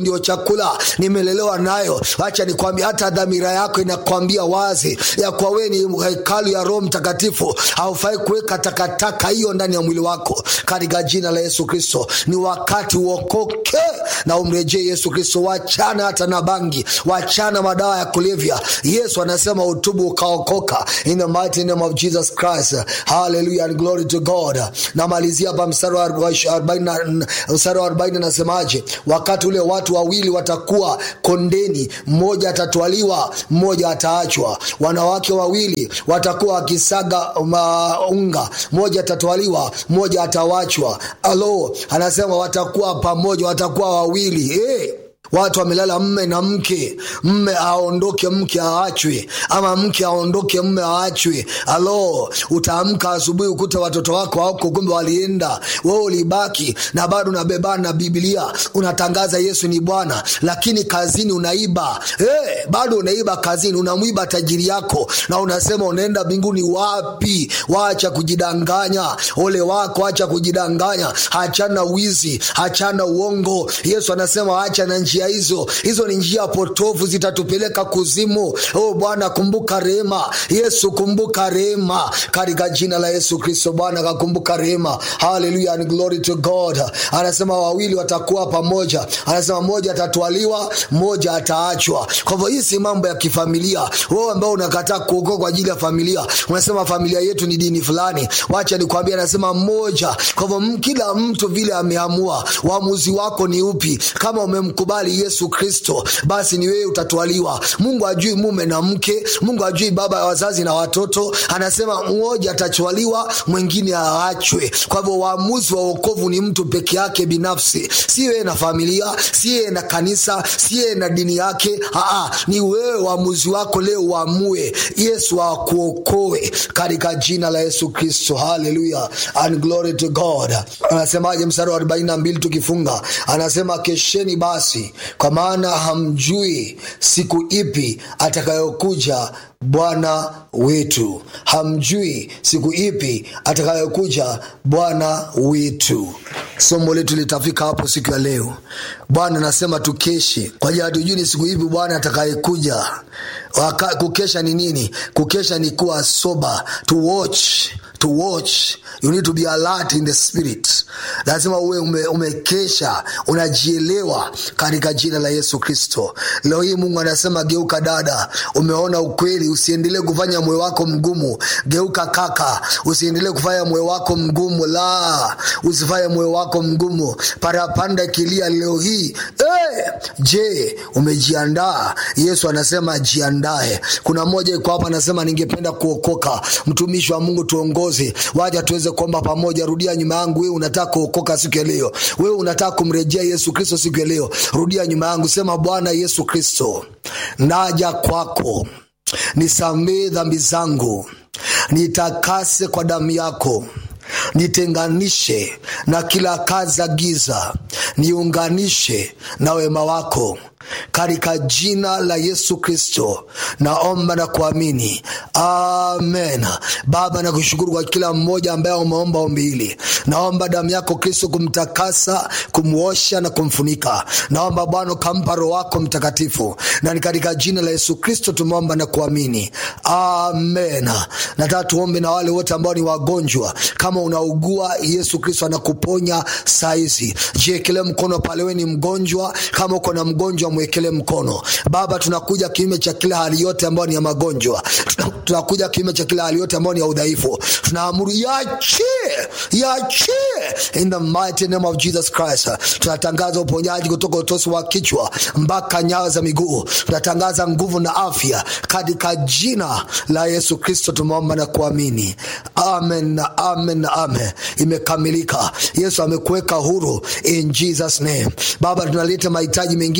ndio chakula nimelelewa nayo acha nikwambia hata dhamira yako inakwambia wazi ya kwa wewe ni hekalu ya roho mtakatifu haufai kuweka takataka hiyo ndani ya mwili wako katika jina la yesu kristo ni wakati uokoke na umrejee yesu kristo wachana hata na bangi wachana madawa ya kulevya yesu anasema utubu ukaokoka in the mighty name of jesus christ hallelujah and glory to god namalizia hapa mstari wa 40 mstari wa 40 nasemaje wakati ule watu wawili watakuwa kondeni mmoja atatwaliwa mmoja ataachwa wanawake wawili watakuwa wakisaga unga mmoja atatwaliwa mmoja atawachwa alo anasema watakuwa pamoja watakuwa wawili hey watu wamelala mme na mke mme aondoke mke aachwe ama mke aondoke mme aachwe alo utaamka asubuhi ukuta watoto wako wako kumbe walienda wewe ulibaki na bado unabebana na biblia unatangaza yesu ni bwana lakini kazini unaiba hey, bado unaiba kazini unamwiba tajiri yako na unasema unaenda mbinguni wapi wacha kujidanganya ole wako acha kujidanganya hachana wizi hachana uongo yesu anasema acha na njia njia hizo hizo ni njia potofu zitatupeleka kuzimu oh bwana kumbuka rehema yesu kumbuka rehema katika jina la yesu kristo bwana akakumbuka rehema haleluya and glory to god anasema wawili watakuwa pamoja anasema mmoja atatwaliwa mmoja ataachwa kwa hivyo hii si mambo ya kifamilia wewe ambao unakataa kuokoa kwa ajili ya familia unasema familia yetu ni dini fulani wacha nikwambia anasema mmoja kwa hivyo kila mtu vile ameamua uamuzi wako ni upi kama umemkubali yesu kristo basi ni wewe utatwaliwa mungu ajui mume na mke mungu ajui baba ya wazazi na watoto anasema mmoja atatwaliwa mwingine aachwe kwa hivyo uamuzi wa uokovu ni mtu peke yake binafsi si wewe na familia si yeye na kanisa si yeye na dini yake Aa, ni wewe uamuzi wako leo uamue yesu akuokoe katika jina la yesu kristo haleluya and glory to god anasemaje mstari wa 42 tukifunga anasema kesheni basi kwa maana hamjui siku ipi atakayokuja bwana wetu hamjui siku ipi atakayokuja bwana wetu somo letu litafika hapo siku ya leo bwana anasema tukeshe kwa ajili hatujui ni siku ipi bwana atakayekuja kukesha ni nini kukesha ni kuwa soba to watch to watch you need to be alert in the spirit lazima uwe ume, umekesha unajielewa katika jina la yesu kristo leo hii mungu anasema geuka dada umeona ukweli usiendelee kufanya moyo wako mgumu geuka kaka usiendelee kufanya moyo wako mgumu la usifanye moyo wako mgumu parapanda kilia leo hii hey! je umejiandaa yesu anasema jiandae kuna mmoja iko hapa anasema ningependa kuokoka mtumishi wa mungu tuongoze waja tuweze kuomba pamoja rudia nyuma yangu wewe unataka kuokoka siku ya leo wewe unataka kumrejea yesu kristo siku ya leo rudia nyuma yangu sema bwana yesu kristo naja kwako nisamee dhambi zangu nitakase kwa damu yako nitenganishe na kila kazi za giza niunganishe na wema wako katika jina la yesu kristo naomba na kuamini amen baba nakushukuru kwa kila mmoja ambaye umeomba ombi hili naomba damu yako kristo kumtakasa kumwosha na kumfunika naomba bwana ukampa roho wako mtakatifu na ni katika jina la yesu kristo tumeomba na kuamini amen nataka tuombe na wale wote ambao ni wagonjwa kama unaugua yesu kristo anakuponya saizi jiekele mkono pale we ni mgonjwa kama uko na mgonjwa mwekele mkono baba tunakuja kiume cha kila hali yote ambayo ni ya magonjwa tunakuja kiume cha kila hali yote ambayo ni ya udhaifu tunaamuru yachie yachie in the mighty name of jesus christ tunatangaza uponyaji kutoka utosi wa kichwa mpaka nyayo za miguu tunatangaza nguvu na afya katika jina la yesu kristo tumeomba na kuamini amen na amen na amen imekamilika yesu amekuweka huru in jesus name baba tunaleta mahitaji mengine